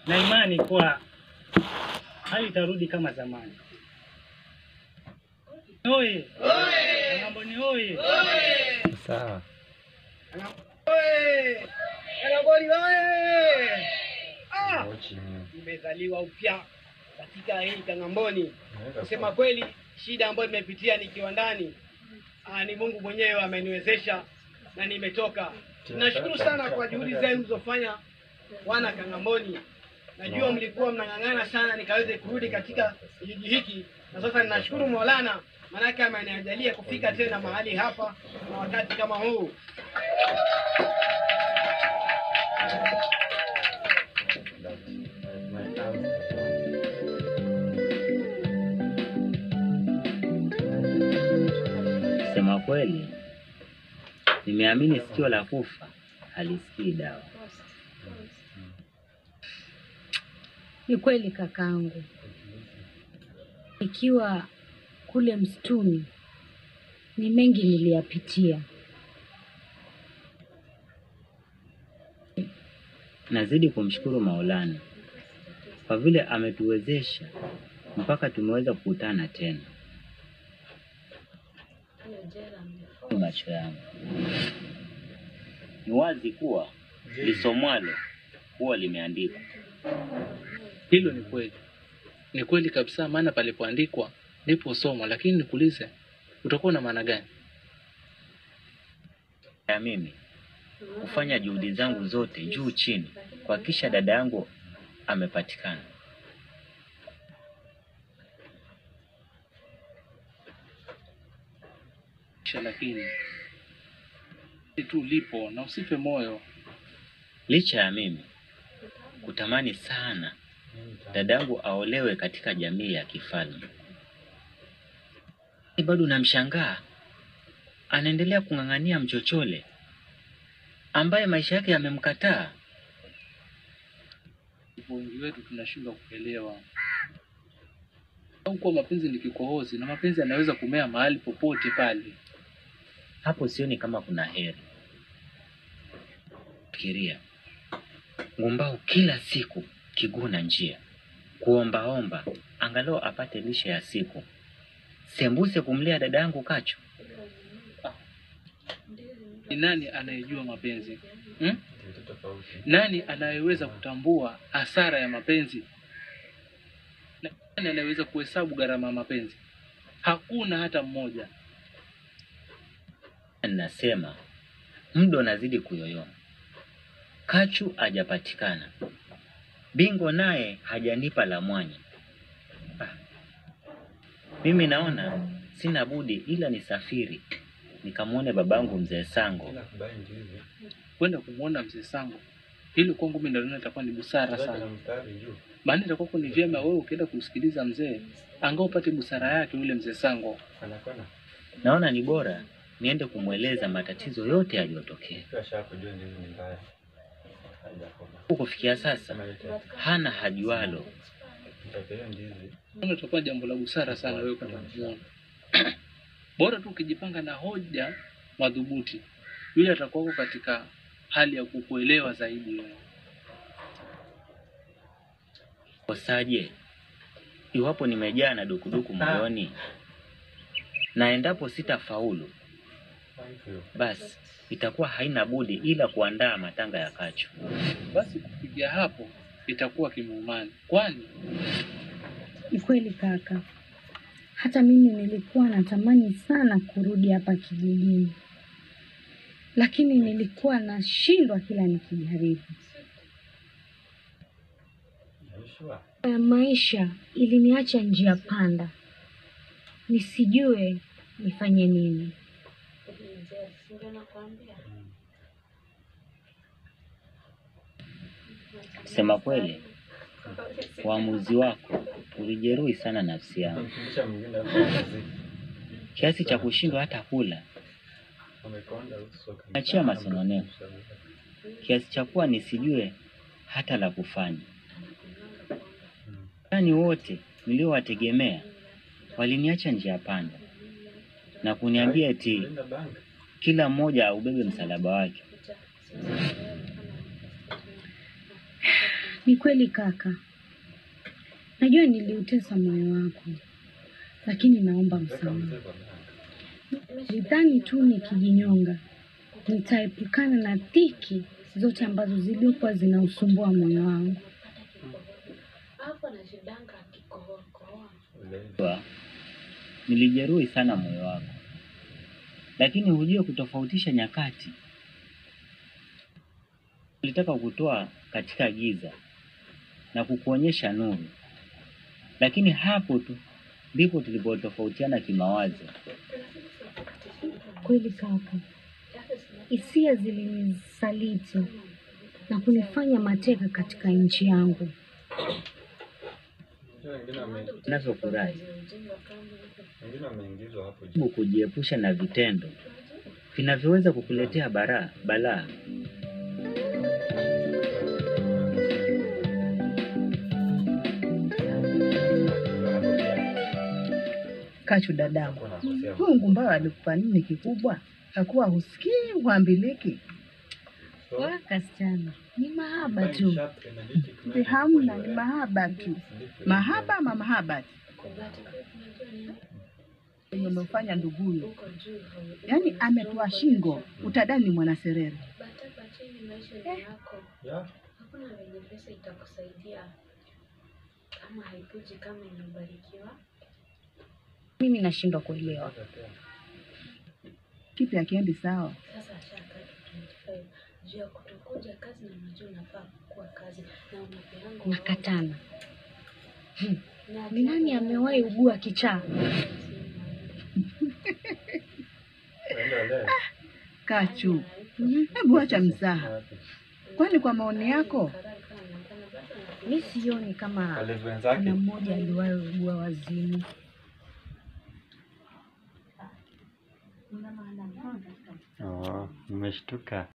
na imani kuwa hali itarudi kama zamani. Oye! Kang'amboni oye! Sawa. Oye! Kang'amboni oye! Ah! Nimezaliwa upya katika hii Kang'amboni. Kusema kweli, shida ambayo nimepitia nikiwa ndani, ah, ni Mungu mwenyewe ameniwezesha na nimetoka. Nashukuru sana kwa juhudi zenu mlizofanya wana Kang'amboni. Najua mlikuwa mnang'ang'ana sana nikaweze kurudi katika kijiji hiki, na sasa ninashukuru Maulana maanake ameniajalia kufika tena mahali hapa na wakati kama huu. Kusema kweli, nimeamini sikio la kufa halisikii dawa. Ni kweli kakaangu, ikiwa kule msituni ni mengi niliyapitia. Nazidi kumshukuru Maulana kwa vile ametuwezesha mpaka tumeweza kukutana tena. Macho yangu ni wazi kuwa lisomwalo huwa limeandikwa. Hilo ni kweli, ni kweli kabisa, maana palipoandikwa ndipo somo. Lakini nikuulize, utakuwa na maana gani? ya mimi kufanya juhudi zangu zote juu chini kuhakikisha dada yangu amepatikana. Kisha lakini tu lipo na usife moyo. Licha ya mimi kutamani sana dada yangu aolewe katika jamii ya kifalme, bado namshangaa anaendelea kung'ang'ania mchochole ambaye maisha yake yamemkataa. Wengi wetu tunashindwa kuelewa au kuwa mapenzi ni kikohozi na mapenzi yanaweza kumea mahali popote pale. Hapo sioni kama kuna heri. Fikiria ngumbau kila siku kiguu na njia kuombaomba angalau apate lishe ya siku, sembuse kumlea dada yangu Kachu. Ni nani anayejua mapenzi hmm? Nani anayeweza kutambua hasara ya mapenzi? Nani anayeweza kuhesabu gharama ya mapenzi? Hakuna hata mmoja. Nasema muda unazidi kuyoyoma, Kachu hajapatikana, Bingo naye hajanipa la mwanya. Ah, mimi naona sina budi ila nisafiri nikamwone babangu mzee Sango. Kwenda kumwona mzee Sango, hilo kwangu mimi ndio naona itakuwa ni busara sana, maana itakuwa ni vyema wewe ukienda kumsikiliza mzee, angao upate busara yake yule mzee Sango. Naona ni bora niende kumweleza matatizo yote yaliyotokea. Kufikia sasa hana hajualo. Naona itakuwa jambo la busara sana wewe kwenda kumwona. Bora tu ukijipanga na hoja madhubuti, yule atakuwako katika hali ya kukuelewa zaidi wewe. Kosaje iwapo nimejaa na dukuduku moyoni, na endapo sitafaulu, basi itakuwa haina budi ila kuandaa matanga ya Kachu. Basi kufikia hapo itakuwa kimuumani, kwani Ni kweli kaka, hata mimi nilikuwa natamani sana kurudi hapa kijijini, lakini nilikuwa nashindwa kila nikijaribu. Ya maisha iliniacha njia panda, nisijue nifanye nini. Kusema kweli, uamuzi wako ulijeruhi sana nafsi yangu kiasi cha kushindwa hata kula. Achia masononeko kiasi cha kuwa nisijue hata la kufanya. Yaani wote niliowategemea waliniacha njia panda na kuniambia eti kila mmoja aubebe msalaba wake. Ni kweli kaka, najua niliutesa moyo wako, lakini naomba msamaha. Nidhani tu nikijinyonga nitaepukana na dhiki zote ambazo zilikuwa zinausumbua moyo wangu. Kwa, nilijeruhi sana moyo wako, lakini hujue kutofautisha nyakati. Nilitaka kukutoa katika giza na kukuonyesha nuru, lakini hapo tu ndipo tulipotofautiana kimawazo. Kweli kaka, hisia zilinisaliti na kunifanya mateka katika nchi yangu. Navyofurahi Wengine wameingizwa hapo juu. jaribu kujiepusha na vitendo vinavyoweza kukuletea bara balaa. Kachu dadangu, Wanakosea. huyu ngumbawe alikupa nini kikubwa? Hakuwa husikii huambiliki? Wa kasichana, ni mahaba tu. Mbe hamna, ni mahaba tu. Mahaba ama mahaba tu yenye umefanya nduguyo, yaani ametua shingo, utadani ni mwanaserere. Ya, Hakuna venye pesa itakusaidia kama haikuji kama imebarikiwa. Mimi nashindwa kuelewa. Kipi akiendi sawa? Sasa ashaka 25 juu ya kutokuja kazi, na unajua unafaa kuwa kazi na unapeanga Nakatana. na Ni nani amewahi ugua kichaa? waenda leo. Kachu, hebu acha mzaha, kwani kwa maoni yako Mi sioni kama Wale kuna wenzake mmoja aliwahi ugua wazimu. Oh, nimeshtuka.